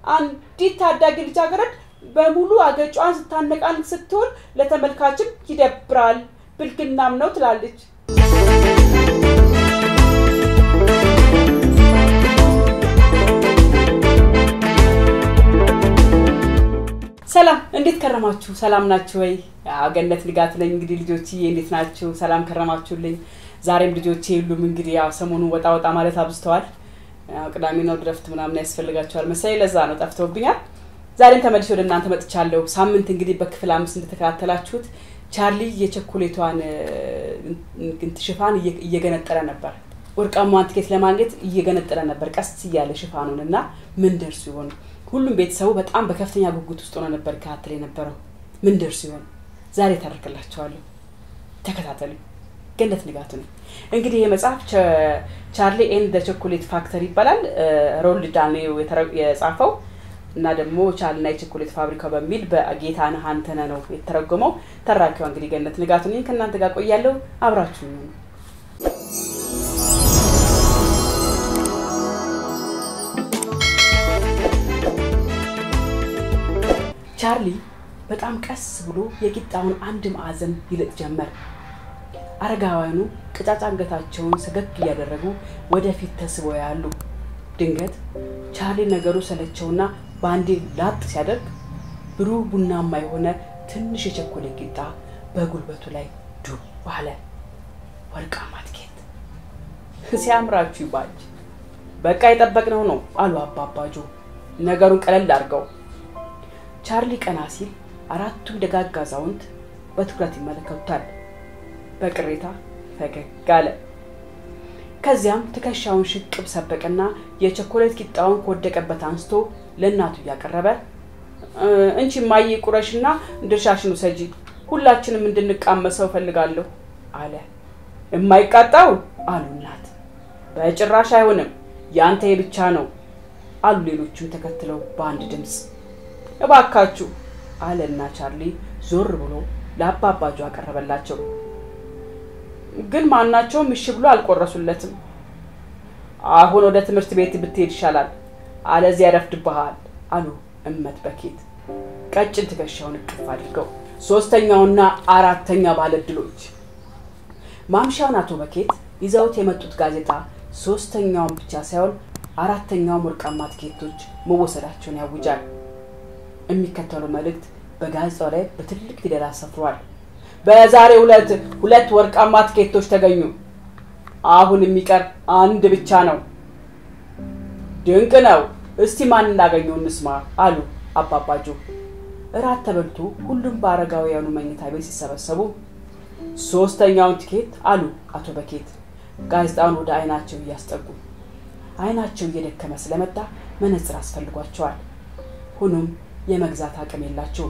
አንዲት ታዳጊ ልጃገረድ በሙሉ አገጯን ስታነቃንቅ ስትሆን ለተመልካችም ይደብራል፣ ብልግናም ነው ትላለች። ሰላም እንዴት ከረማችሁ? ሰላም ናችሁ ወይ? ገነት ንጋት ነኝ። እንግዲህ ልጆችዬ እንዴት ናችሁ? ሰላም ከረማችሁልኝ? ዛሬም ልጆቼ የሉም። እንግዲህ ያው ሰሞኑን ወጣ ወጣ ማለት አብዝተዋል። ቅዳሜ ነው ድረፍት ምናምን ያስፈልጋቸዋል መሰለኝ፣ ለዛ ነው ጠፍተውብኛል። ዛሬም ተመልሼ ወደ እናንተ መጥቻለሁ። ሳምንት እንግዲህ በክፍል አምስት እንደተከታተላችሁት ቻርሊ የቸኮሌቷን ሽፋን እየገነጠለ ነበር። ወርቃማዋን ትኬት ለማግኘት እየገነጠለ ነበር ቀስ እያለ ሽፋኑን እና ምን ደርሱ ይሆን? ሁሉም ቤተሰቡ በጣም በከፍተኛ ጉጉት ውስጥ ሆኖ ነበር ከታተል የነበረው። ምን ደርሱ ይሆን? ዛሬ ታደርግላቸዋለሁ። ተከታተሉ። ገነት ንጋቱ ነው። እንግዲህ ይህ መጽሐፍ ቻርሊ ኤንድ ደ ቾኮሌት ፋክተሪ ይባላል። ሮልድ ዳል የጻፈው እና ደግሞ ቻርሊና የቸኮሌት ፋብሪካው በሚል በጌታነህ አንተነህ ነው የተተረጎመው። ተራኪዋ እንግዲህ ገነት ንጋቱ ነኝ። ከእናንተ ጋር ቆያለሁ። አብራችሁ ነው ቻርሊ በጣም ቀስ ብሎ የቂጣውን አንድ ማዕዘን ይልጥ ጀመር። አረጋውያኑ ቅጫጫ አንገታቸውን ሰገግ እያደረጉ ወደፊት ተስበው ያሉ። ድንገት ቻርሊ ነገሩ ሰለቸውና በአንዴ ላጥ ሲያደርግ ብሩህ ቡናማ የሆነ ትንሽ የቸኮሌት ቂጣ በጉልበቱ ላይ ዱብ አለ። ወርቃማ ትኬት ሲያምራችሁ ይባጅ። በቃ የጠበቅነው ነው አሉ አባባጆ ነገሩን ቀለል አድርገው። ቻርሊ ቀና ሲል አራቱም ደጋግ አዛውንት በትኩረት ይመለከቱታል። በቅሬታ ፈገግ አለ። ከዚያም ትከሻውን ሽቅብ ሰበቀና የቸኮሌት ቂጣውን ከወደቀበት አንስቶ ለእናቱ እያቀረበ እንቺ ማየ ቁረሽና ድርሻሽን ውሰጂ፣ ሁላችንም እንድንቃመሰው እፈልጋለሁ አለ። የማይቃጣው አሉ እናት። በጭራሽ አይሆንም፣ ያንተ የብቻ ነው አሉ ሌሎቹም ተከትለው በአንድ ድምፅ። እባካችሁ አለና ቻርሊ ዞር ብሎ ለአባባጁ አቀረበላቸው። ግን ማናቸውም እሺ ብሎ አልቆረሱለትም። አሁን ወደ ትምህርት ቤት ብትሄድ ይሻላል፣ አለዚያ ያረፍድብሃል አሉ እመት በኬት ቀጭን ትከሻውን እቅፍ አድርገው። ሶስተኛውና አራተኛ ባለድሎች ማምሻውን አቶ በኬት ይዘውት የመጡት ጋዜጣ ሶስተኛውን ብቻ ሳይሆን አራተኛውም ወርቃማ ትኬቶች መወሰዳቸውን ያውጃል። የሚከተለው መልእክት በጋዜጣው ላይ በትልቅ ፊደል አሰፍሯል። በዛሬው ዕለት ሁለት ወርቃማ ትኬቶች ተገኙ። አሁን የሚቀር አንድ ብቻ ነው። ድንቅ ነው። እስቲ ማን እንዳገኘው እንስማ አሉ አባባጆ። እራት ተበልቶ ሁሉም በአረጋውያኑ መኝታ ቤት ሲሰበሰቡ ሶስተኛውን ትኬት አሉ አቶ በኬት ጋዜጣውን ወደ አይናቸው እያስጠጉ። አይናቸው እየደከመ ስለመጣ መነጽር አስፈልጓቸዋል። ሆኖም የመግዛት አቅም የላቸውም።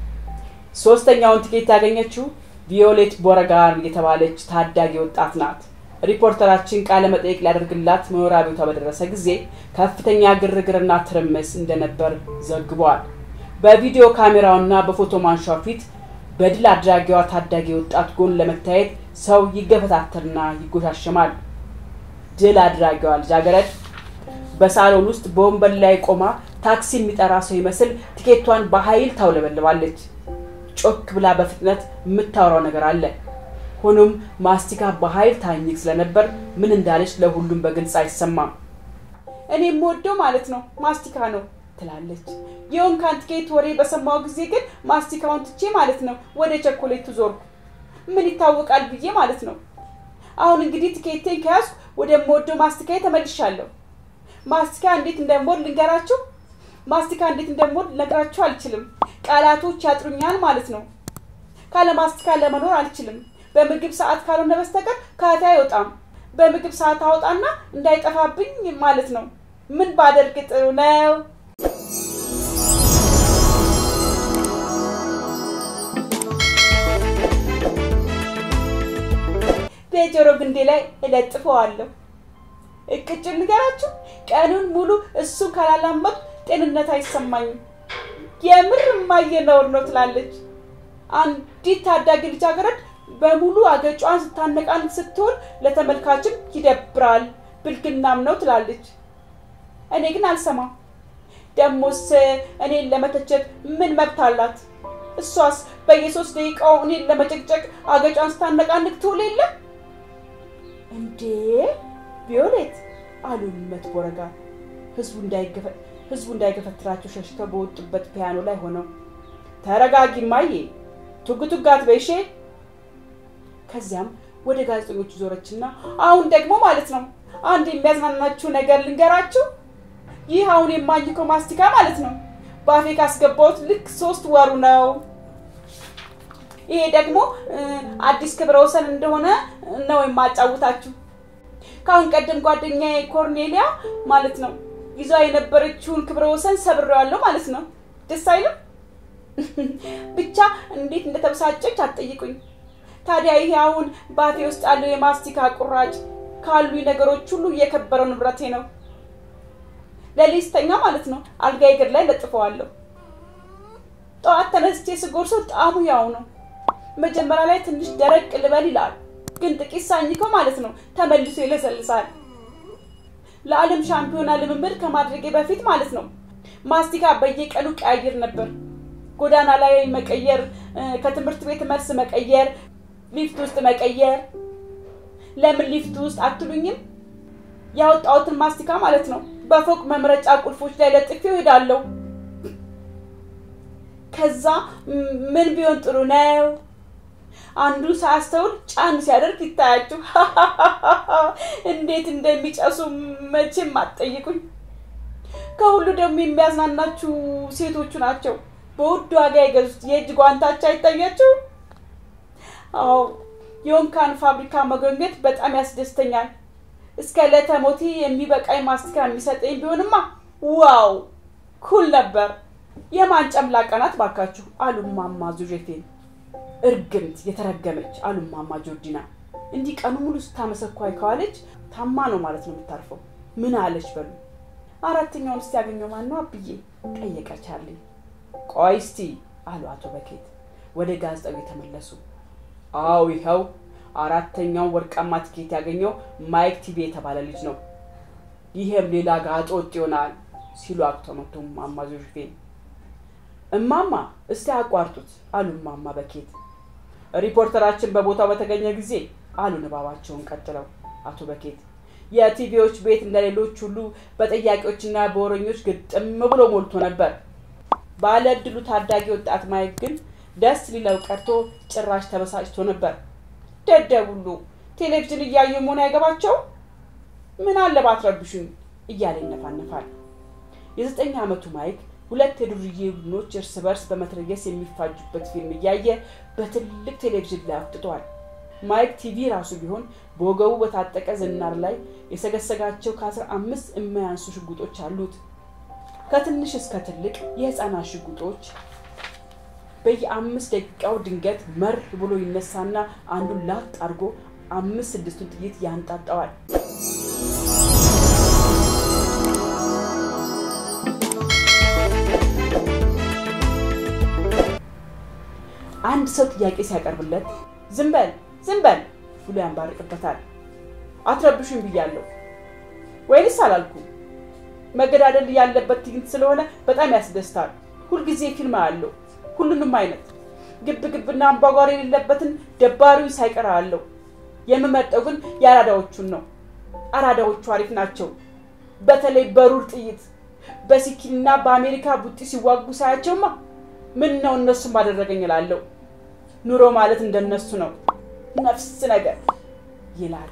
ሶስተኛውን ትኬት ያገኘችው ቪዮሌት ቦረጋር የተባለች ታዳጊ ወጣት ናት። ሪፖርተራችን ቃለ መጠየቅ ሊያደርግላት መኖሪያ ቤቷ በደረሰ ጊዜ ከፍተኛ ግርግርና ትርምስ እንደነበር ዘግቧል። በቪዲዮ ካሜራውና በፎቶ ማንሻው ፊት በድል አድራጊዋ ታዳጊ ወጣት ጎን ለመታየት ሰው ይገፈታተርና ይጎሻሸማል። ድል አድራጊዋ ልጃገረድ በሳሎን ውስጥ በወንበር ላይ ቆማ ታክሲ የሚጠራ ሰው ይመስል ትኬቷን በኃይል ታውለበልባለች። ጮክ ብላ በፍጥነት የምታወራው ነገር አለ። ሆኖም ማስቲካ በኃይል ታኝክ ስለነበር ምን እንዳለች ለሁሉም በግልጽ አይሰማም። እኔ የምወደው ማለት ነው ማስቲካ ነው ትላለች። የወንካን ትኬት ወሬ በሰማው ጊዜ ግን ማስቲካውን ትቼ ማለት ነው ወደ ቸኮሌቱ ዞርኩ። ምን ይታወቃል ብዬ ማለት ነው። አሁን እንግዲህ ትኬቴን ከያዝኩ ወደምወደው ማስቲካ ተመልሻለሁ። ማስቲካ እንዴት እንደምወድ ልንገራችሁ። ማስቲካ እንዴት እንደምወድ ልነግራችሁ አልችልም። ቃላቶች ያጥሩኛል ማለት ነው። ካለ ማስቲካ ለመኖር አልችልም። በምግብ ሰዓት ካልሆነ በስተቀር ካቴ አይወጣም። በምግብ ሰዓት አወጣና እንዳይጠፋብኝ ማለት ነው። ምን ባደርግ ጥሩ ነው? በጆሮ ግንዴ ላይ እለጥፈዋለሁ። እቅጭን ንገራችሁ፣ ቀኑን ሙሉ እሱን ካላላመጡ ጤንነት አይሰማኝም። የምር እማዬ ነውር ነው ትላለች። አንዲት ታዳጊ ልጃገረድ በሙሉ አገጯን ስታነቃንቅ ስትሆን ለተመልካችም ይደብራል፣ ብልግናም ነው ትላለች። እኔ ግን አልሰማም። ደሞስ እኔን ለመተቸት ምን መብት አላት? እሷስ በየሶስት ደቂቃው እኔን ለመጨቅጨቅ አገጯን ስታነቃንቅ ትውል የለ እንዴ? ቪዮሌት አሉ እመት ቦረጋ ህዝቡ እንዳይገፈትራቸው ሸሽተው በወጡበት ፒያኖ ላይ ሆነው ተረጋጊ ማዬ፣ ቱግቱግ አትበይሼ። ከዚያም ወደ ጋዜጠኞቹ ዞረችና አሁን ደግሞ ማለት ነው አንድ የሚያዝናናችሁ ነገር ልንገራችሁ። ይህ አሁን የማኝከው ማስቲካ ማለት ነው በአፌ ካስገባሁት ልክ ሶስት ወሩ ነው። ይሄ ደግሞ አዲስ ክብረ ወሰን እንደሆነ ነው የማጫውታችሁ። ከአሁን ቀደም ጓደኛዬ ኮርኔሊያ ማለት ነው ይዟ የነበረችውን ክብረ ወሰን ሰብሬዋለሁ ማለት ነው። ደስ አይልም? ብቻ እንዴት እንደተበሳጨች አትጠይቁኝ። ታዲያ ይሄ አሁን በአፌ ውስጥ ያለው የማስቲካ ቁራጭ ካሉኝ ነገሮች ሁሉ እየከበረው ንብረቴ ነው። ለሊስተኛ ማለት ነው አልጋዬ እግር ላይ ለጥፈዋለሁ። ጠዋት ተነስቼ ስጎርሰው ጣዕሙ ያው ነው። መጀመሪያ ላይ ትንሽ ደረቅ ልበል ይላል፣ ግን ጥቂት ሳኝከው ማለት ነው ተመልሶ ይለሰልሳል። ለዓለም ሻምፒዮና ልምምድ ከማድረጌ በፊት ማለት ነው ማስቲካ በየቀኑ ቀያይር ነበር። ጎዳና ላይ መቀየር፣ ከትምህርት ቤት መልስ መቀየር፣ ሊፍት ውስጥ መቀየር። ለምን ሊፍት ውስጥ አትሉኝም? ያወጣሁትን ማስቲካ ማለት ነው በፎቅ መምረጫ ቁልፎች ላይ ለጥፌው እሄዳለሁ። ከዛ ምን ቢሆን ጥሩ ነው? አንዱ ሳያስተውል ጫን ሲያደርግ ይታያችሁ። እንዴት እንደሚጨሱ መቼም አትጠይቁኝ። ከሁሉ ደግሞ የሚያዝናናችሁ ሴቶቹ ናቸው። በውድ ዋጋ የገዙት የእጅ ጓንታቸው አይታያችሁ? አዎ የወንካን ፋብሪካ መጎብኘት በጣም ያስደስተኛል። እስከ ዕለተ ሞቴ የሚበቃኝ ማስቲካ የሚሰጠኝ ቢሆንማ ዋው ኩል ነበር። የማን ጨምላቃ ናት ባካችሁ አሉ ማማ ዙዤቴን። እርግምት የተረገመች አሉ ማማ ጆርዲና። እንዲህ ቀኑ ሙሉ ስታመሰኳይ ከዋለች ታማ ነው ማለት ነው የምታርፈው። ምን አለች በሉ። አራተኛውን እስቲ ያገኘው ማን ነው አብዬ ጠየቀች አለኝ። ቆይ እስቲ አሉ አቶ በኬት ወደ ጋዜጣው የተመለሱ። አዎ ይኸው አራተኛውን ወርቃማ ትኬት ያገኘው ማይክ ቲቪ የተባለ ልጅ ነው። ይሄም ሌላ ጋጦ ወጥ ይሆናል ሲሉ አቅቶመቶ ማማ ዞሽፌን እማማ እስቲ አቋርጡት አሉ እማማ በኬት። ሪፖርተራችን በቦታው በተገኘ ጊዜ አሉ ንባባቸውን ቀጥለው አቶ በኬት የቲቪዎች ቤት እንደሌሎች ሁሉ በጠያቂዎችና በወረኞች ግጥም ብሎ ሞልቶ ነበር። ባለ እድሉ ታዳጊ ወጣት ማይክ ግን ደስ ሊለው ቀርቶ ጭራሽ ተበሳጭቶ ነበር። ደደብ ሁሉ ቴሌቪዥን እያዩ መሆን አይገባቸው ምን አለ ባትረብሹኝ እያለ ይነፋነፋል። የዘጠኝ ዓመቱ ማይክ ሁለት የዱርዬ ቡድኖች እርስ በርስ በመትረየስ የሚፋጁበት ፊልም እያየ በትልቅ ቴሌቪዥን ላይ አፍጥጧል። ማይክ ቲቪ ራሱ ቢሆን በወገቡ በታጠቀ ዝናር ላይ የሰገሰጋቸው ከአስራ አምስት የማያንሱ ሽጉጦች አሉት። ከትንሽ እስከ ትልቅ የህፃናት ሽጉጦች በየአምስት ደቂቃው ድንገት መር ብሎ ይነሳና አንዱን ላጥ አድርጎ አምስት ስድስቱን ጥይት ያንጣጠዋል። አንድ ሰው ጥያቄ ሲያቀርብለት ዝም በል ዝም በል ብሎ ያንባርቅበታል። አትረብሹኝ ብያለሁ ወይንስ አላልኩም? መገዳደል ያለበት ትዕይንት ስለሆነ በጣም ያስደስታል። ሁልጊዜ ፊልም አለው ሁሉንም አይነት ግብ ግብና አምባጓሮ የሌለበትን ደባሪውን ሳይቀር አለው። የምመርጠው ግን የአራዳዎቹን ነው። አራዳዎቹ አሪፍ ናቸው። በተለይ በሩር ጥይት በሲኪልና በአሜሪካ ቡጢ ሲዋጉ ሳያቸውማ ምን ነው እነሱም ባደረገኝ እላለሁ። ኑሮ ማለት እንደነሱ ነው፣ ነፍስ ነገር ይላል።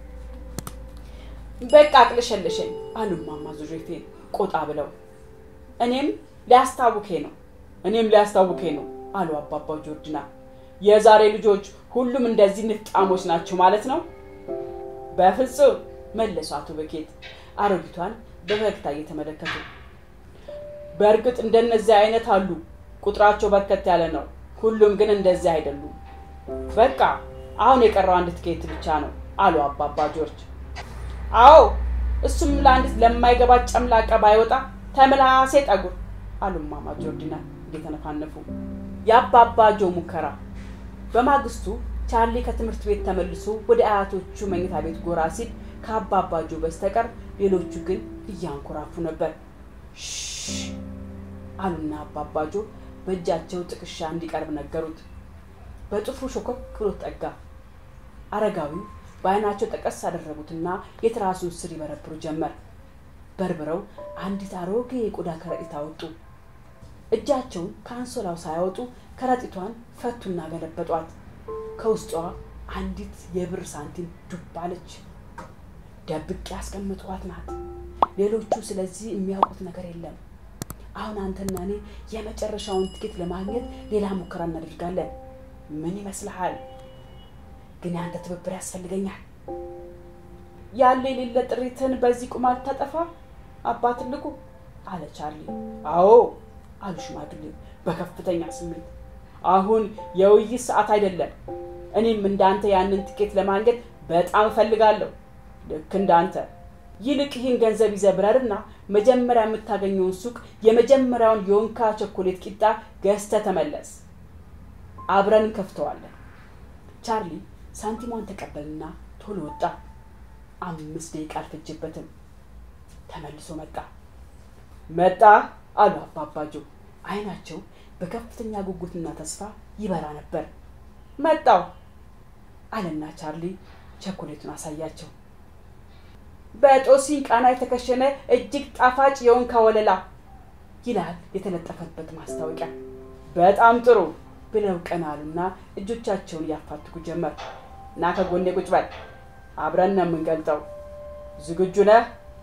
በቃ አቅለሸለሸኝ አሉ እማማ ዙሬፌን ቆጣ ብለው። እኔም ሊያስታውኬ ነው እኔም ሊያስታውኬ ነው አሉ አባባ ጆርጅና። የዛሬ ልጆች ሁሉም እንደዚህ ንፍጣሞች ናቸው ማለት ነው? በፍጹም መለሱ አቶ በኬት አሮጊቷን በፈገግታ እየተመለከቱ። በእርግጥ እንደነዚህ አይነት አሉ፣ ቁጥራቸው በርከት ያለ ነው። ሁሉም ግን እንደዚህ አይደሉም። በቃ አሁን የቀረው አንድ ትኬት ብቻ ነው አሉ አባባ ጆርጅ። አዎ እሱም ለአንዲት ለማይገባት ጨምላቃ ባይወጣ ተምላሴ ጠጉር አሉ እማማ ጆርዲና እየተነፋነፉ። የአባባ ጆ ሙከራ። በማግስቱ ቻርሊ ከትምህርት ቤት ተመልሶ ወደ አያቶቹ መኝታ ቤት ጎራ ሲል ከአባባ ጆ በስተቀር ሌሎቹ ግን እያንኮራፉ ነበር። አሉና አባባጆ በእጃቸው ጥቅሻ እንዲቀርብ ነገሩት። በጥፍሩ ሾኮክ ብሎ ጠጋ። አረጋዊው በአይናቸው ጠቀስ አደረጉትና የትራሱን ስር ይበረብሩ ጀመር። በርብረው አንዲት አሮጌ የቆዳ ከረጢት አወጡ። እጃቸውን ከአንሶላው ሳያወጡ ከረጢቷን ፈቱና ገለበጧት። ከውስጧ አንዲት የብር ሳንቲም ዱብ አለች። ደብቄ ያስቀምጥኋት ናት። ሌሎቹ ስለዚህ የሚያውቁት ነገር የለም። አሁን አንተና እኔ የመጨረሻውን ትኬት ለማግኘት ሌላ ሙከራ እናደርጋለን። ምን ይመስልሃል? ግን ያንተ ትብብር ያስፈልገኛል። ያለ የሌለ ጥሪትን በዚህ ቁማር ታጠፋ አባ ትልቁ አለ ቻርሊ። አዎ አሉ ሽማግሌው በከፍተኛ ስሜት። አሁን የውይይት ሰዓት አይደለም። እኔም እንዳንተ ያንን ትኬት ለማግኘት በጣም እፈልጋለሁ። ልክ እንዳንተ። ይልቅ ይህን ገንዘብ ይዘህ ብረርና መጀመሪያ የምታገኘውን ሱቅ የመጀመሪያውን የወንካ ቸኮሌት ቂጣ ገዝተህ ተመለስ። አብረን እንከፍተዋለን። ቻርሊ ሳንቲሟን ተቀበልና ቶሎ ወጣ። አምስት ደቂቃ አልፈጀበትም። ተመልሶ መጣ። መጣ አሉ አባባጆ። አይናቸው በከፍተኛ ጉጉትና ተስፋ ይበራ ነበር። መጣው አለና ቻርሊ ቸኮሌቱን አሳያቸው። በጦሲኝ ቃና የተከሸነ እጅግ ጣፋጭ የወንካ ወለላ ይላል የተለጠፈበት ማስታወቂያ። በጣም ጥሩ ብለው ቀና አሉና እጆቻቸውን እያፋትጉ ጀመር። እና ከጎኔ ቁጭ በል፣ አብረን ነው የምንገልጠው። ዝግጁ ነህ?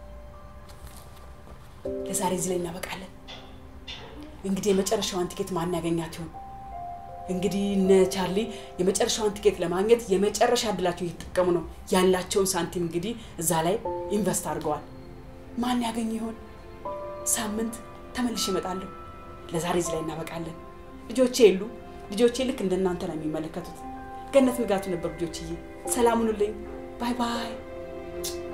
ለዛሬ እዚህ ላይ እናበቃለን። እንግዲህ የመጨረሻዋን ቲኬት ማን ያገኛት ይሆን? እንግዲህ እነ ቻርሊ የመጨረሻዋን ቲኬት ለማግኘት የመጨረሻ እድላቸውን እየተጠቀሙ ነው። ያላቸውን ሳንቲም እንግዲህ እዛ ላይ ኢንቨስት አድርገዋል። ማን ያገኝ ይሆን? ሳምንት ተመልሼ እመጣለሁ። ለዛሬ እዚህ ላይ እናበቃለን። ልጆቼ የሉ ልጆቼ ልክ እንደናንተ ነው የሚመለከቱት። ገነት ንጋቱ ነበር ልጆችዬ። ሰላም ሁኑልኝ። ባይ ባይ።